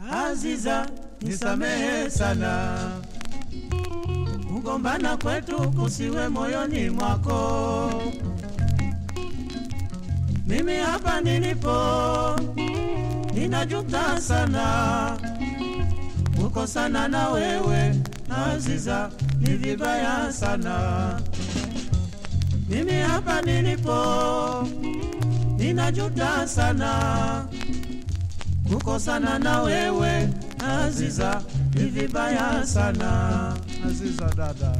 Aziza, nisamehe sana, kugombana kwetu kusiwe moyoni mwako. Mimi hapa nilipo ninajuta sana kukosana na wewe Aziza, ni vibaya sana. Mimi hapa nilipo ninajuta sana kukosana na wewe Aziza, ni vibaya sana. Aziza dada,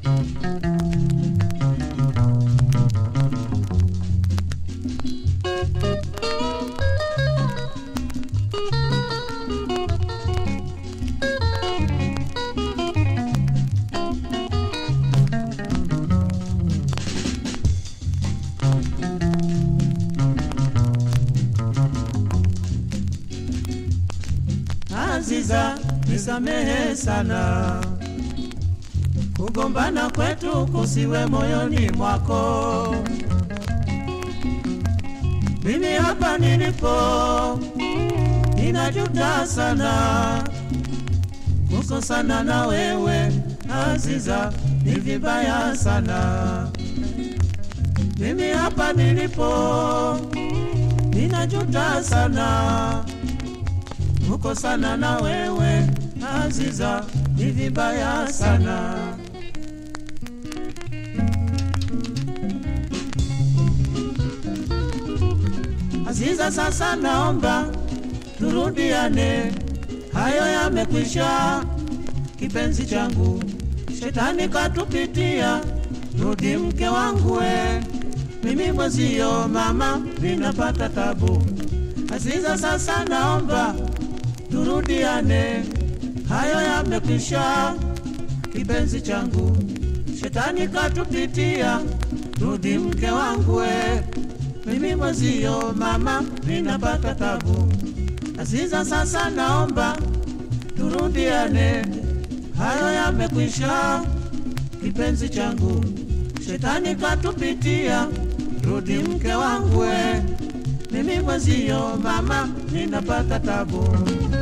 Aziza, nisamehe sana, kugombana kwetu kusiwe moyoni mwako. Mimi hapa nilipo ninajuta sana kukosana na wewe Aziza, ni vibaya sana. Mimi hapa nilipo ninajuta sana kukosana na wewe Aziza, ni vibaya sana. Aziza, sasa naomba turudiane, hayo yamekwisha, kipenzi changu, shetani katupitia, rudi mke wangu we, mimi mwezio mama, ninapata tabu. Aziza, sasa naomba turudiane, hayo yamekwisha, kipenzi changu, shetani katupitia, rudi mke wangu we, mimi mwezio mama, ninapata tabu. Aziza, sasa naomba turudiane, hayo yamekwisha, kipenzi changu, shetani katupitia, rudi mke wangu we, mimi mwezio mama, ninapata tabu.